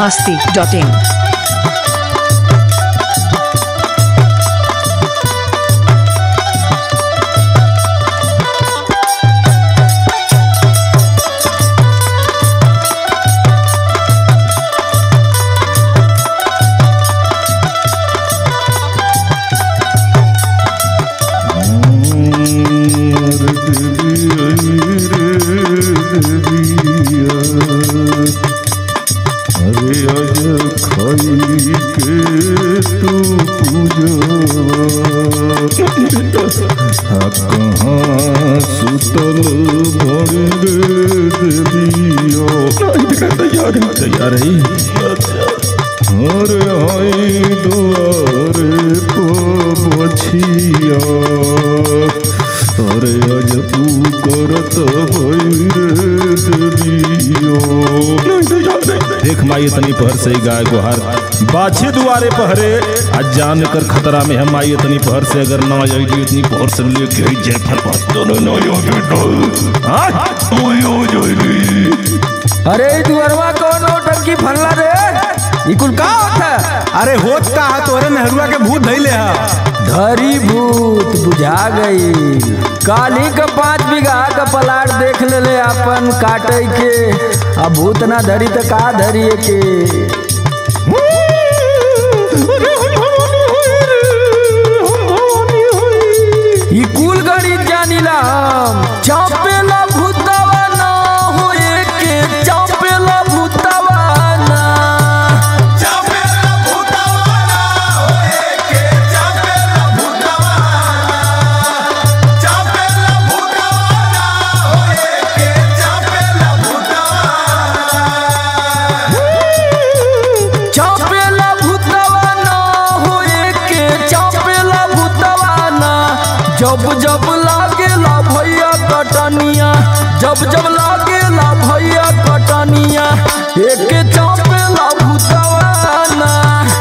masti.in. अरे अज खाई के तू पूजा कहाँ सुतल बड़े देविया तैयार तैयार है अरे आई दुआरे पछिया अरे अज तू करत भैरे देविया देख माई इतनी पहर से गाय गुहार बाछे दुआरे पहरे आज जान कर खतरा में हम आई इतनी पहर से अगर ना आई तो इतनी पहर से लेके आई जय फरपास दोनों ना यो बेटा आज ओ यो जोली अरे ई दुअरवा कौन टंकी फरला रे ई कुल का होता अरे होत का है तोरे नेहरूआ के भूत धैले है धरी भूत बुझा गई काली का पाँच बीघा का पलाट देख लेले अपन काटे के अब भूत ना धरी तो का धरी के ई कुल गड़ी जानिला हम चौपेला भूतवा ना होए के चौपेला भूतवा ना चौपेला भूतवा ना होए के चौपेला भूतवा ना जब जब लागेला भैया कटनिया जब जब लागेला भैया कटनिया एक चौपेला भूतवा ना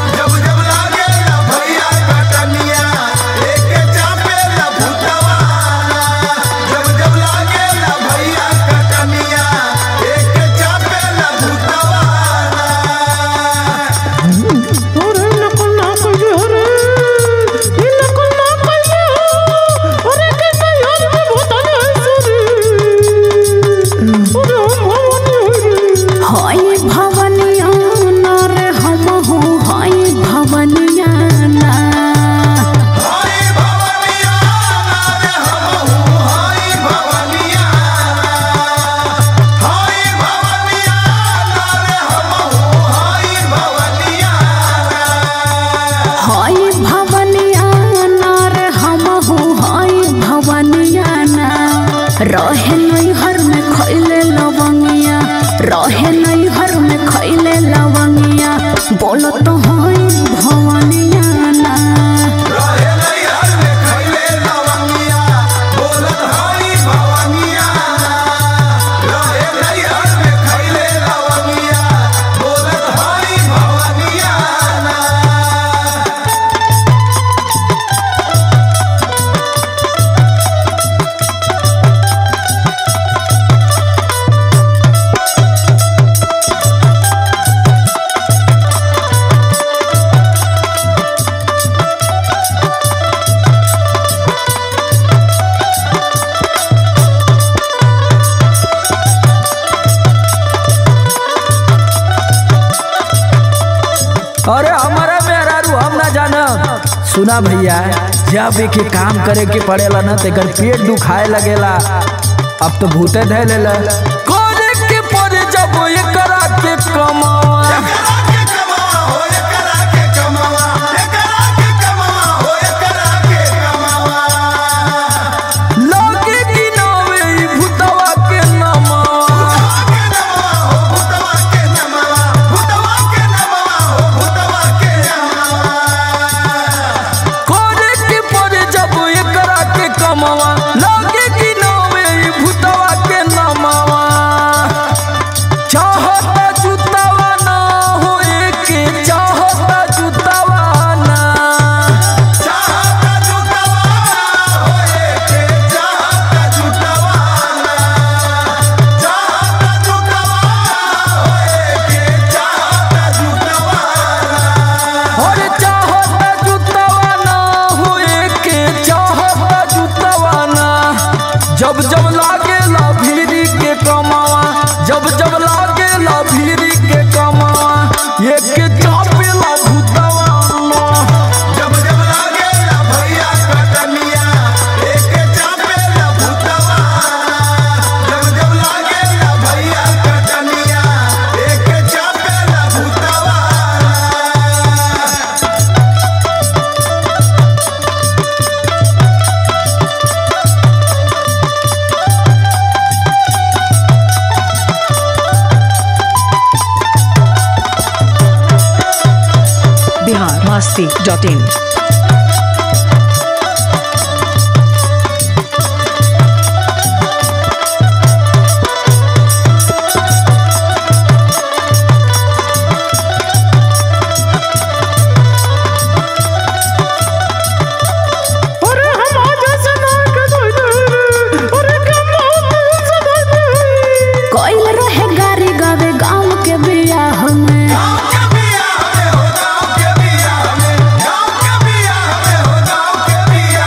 हाय भवनिया ना रे हम हो हाय भवनिया ना हाय भवनिया ना रे हम हो हाय भवनिया ना रहे नैहर में खैले लवंगिया रहे नैहर में खैले लवंगिया बोलत हाय भवनिया ना अरे हमारा मेहरारू हम ना जाना सुना भैया जब एक ही काम करे के पड़ेला ना तेकर पेट दुखाए लगेला अब तो भूते धै लेला करे के पड़े जब एकरा के कमावा लगे कि नावे ई भूतवा के नमावा करे के पड़े जब एकरा के कमावा लगे कि नावे ई भूतवा के नमावा जब जब लागे ला भीरी के कमावा एक चापे ला भूतवा जब जब लागे ला भैया कटनिया एक चापे ला भूतवा जब जब लागे ला भैया कटनिया एक चापे ला भूतवा बिहार मस्ती डॉट इन कोइल रहे गारी गावे गाँव के बियाह में गाँव के बिया हमें हो गाँव के बिया हमें गाँव के बिया हमें हो गाँव के बिया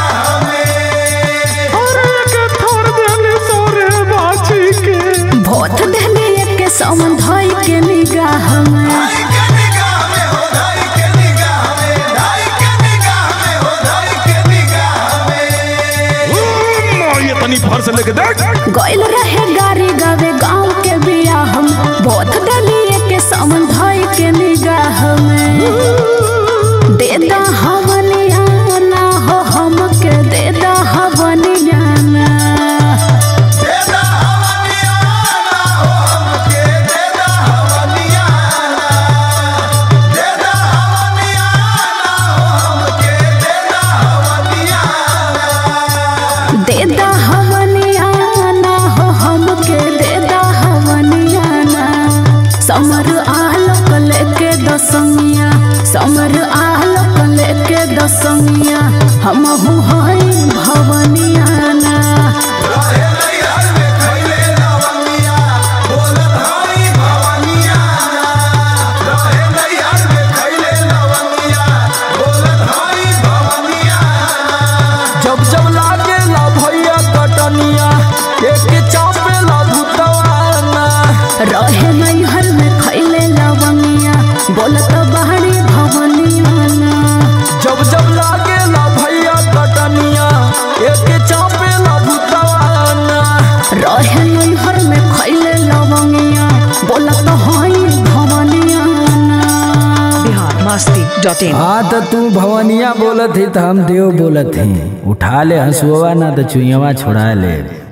हमें भोत देली एक के समन धोई के निगाह में धाई के निगाह में हो धाई के निगाह में धाई के निगाह में हो धाई के निगाह में ये तनी भर से लेके देख कोइल रहे गारी गावे गाँव के बियाह में भोत देली एक के समन धोई के निगाह में देदा हवनिया ना हो हमके देदा हवनिया ना देदा हवनियाना हो हमके देदा हवनियाना देदा हवनियाना हो हमके देदा हवनियाना देदा हवनिया ना हो हमके देदा हवनिया ना समर आलोक लेके दसमिया समर आलोक लेके दसमिया हम हई भवनिया ना रहे नैहर में खैले लवंगिया बोलत हई भवनियाना रहे नैहर में खैले लवंगिया बोलत हई भवनियाना जब जब लागे ला भैया कटनिया एक चापे ला भूतवा रहे नैहर में खैले लवंगिया बोलत बहरी भवनिया ना जब जब लागे ला भैया कटनिया एक चापे ला भूतवा रहे नैहर में खैले लवंगिया बोलत हई भवनिया ना बिहार मस्ती डॉट इन हाँ तो तू भवनिया बोलत ही तो हम देव बोलत ही उठा ले हंसुआ ना तो चुईवा छोड़ा ले